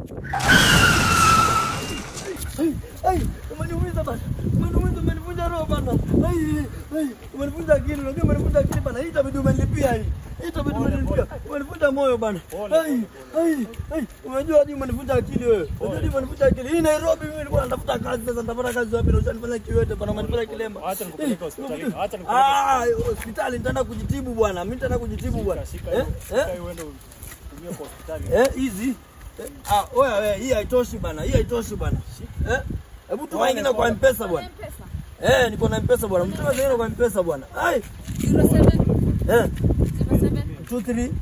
Ai, umeniumiza bana. Umeniumiza, umenivunja roho bana. Ai, ai, umenivunja akili, unajua umenivunja akili bana. Hii itabidi umenilipia hii. Hii itabidi umenilipia. Umenivunja moyo bana. Ai, ai, ai, unajua hadi umenivunja akili wewe. Unajua hadi umenivunja akili. Hii Nairobi mimi nilikuwa natafuta kazi sasa nitapata kazi wapi na ushanifanya kiwete bana, umenifanya kilema. Acha nikupeleke hospitali. Eh, Acha nikupeleke. Ah, hospitali nitaenda kujitibu bwana. Mimi nitaenda kujitibu bwana. Shika Eh? hiyo. Eh? Shika hiyo uende utumie kwa hospitali. Eh, hizi Eh, ah, oya wewe, hii haitoshi bana, hii haitoshi bana. Eh? Hebu tuma ingine kwa M-Pesa bwana. M-Pesa. Eh, niko na M-Pesa bwana. Mtume zingine kwa M-Pesa bwana. Ai, 07 eh, 07 23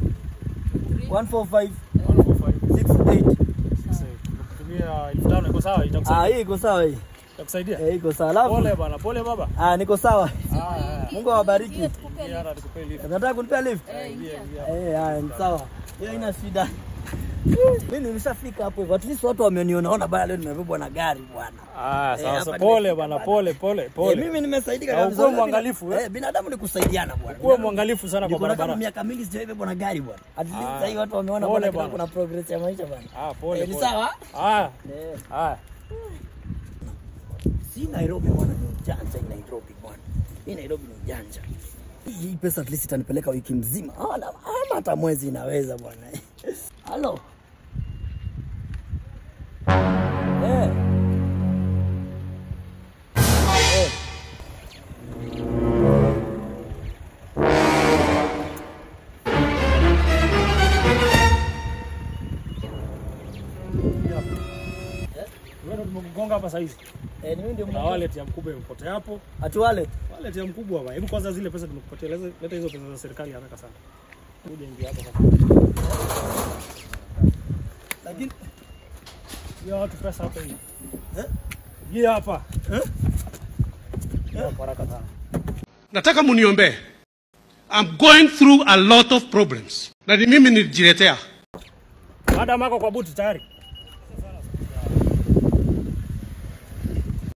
145 145. 68. Sasa, Kutumia elfu tano iko sawa? Ah, Itakusaidia? hii iko sawa hii. Itakusaidia? Eh, iko sawa. Alafu Pole bana, pole baba. ah, niko sawa. Ah, ah. Mungu awabariki. Ingia tukupe Ingia hata nikupee lift. Nataka kunipea lift? Eh, ingia. Eh, haya, ni sawa. Hiyo haina shida. Mimi nimeshafika hapo hivyo. At least watu wameniona ona bana leo nimebebwa na gari bwana. Ah, Eh, sawa hapa sawa. nimefika Pole bana, pole pole Eh, pole. mimi nimesaidika Na kabisa. ukuwe Unajua mwangalifu, bina- eh? Eh, binadamu ni kusaidiana bwana. Kuwa Binadamu- mwangalifu sana kwa Niko na kama barabara. miaka mingi sijaibebwa na gari bwana. At least Ah. sasa hivi watu wameona Pole bwana kama bwana. kuna progress ya maisha bwana. Ah, pole Eh, ni pole. sawa? Ah, Eh. ah. Si Nairobi bwana ni ujanja hii Nairobi bwana. Hii Nairobi ni ujanja. Hii pesa at least itanipeleka wiki mzima. Ah, na- ama hata mwezi inaweza bwana. Halo. Eh. Eh. Wewe tumekugonga hapa saizi. Eh, ni mimi ndio Na wallet ya mkubwa imepotea hapo. Ati wale. Wallet ya mkubwa bwana. Hebu kwanza zile pesa tumekupatia. Leta leta hizo pesa za serikali haraka sana. Kuja ingia hapa sasa. Lakini Hiyo watu pesa hapa hii. Eh? Hii hapa. Eh? Hapa haraka sana. nataka muniombee. I'm going through a lot of problems na ni mimi nilijiletea. Madam ako kwa buti tayari.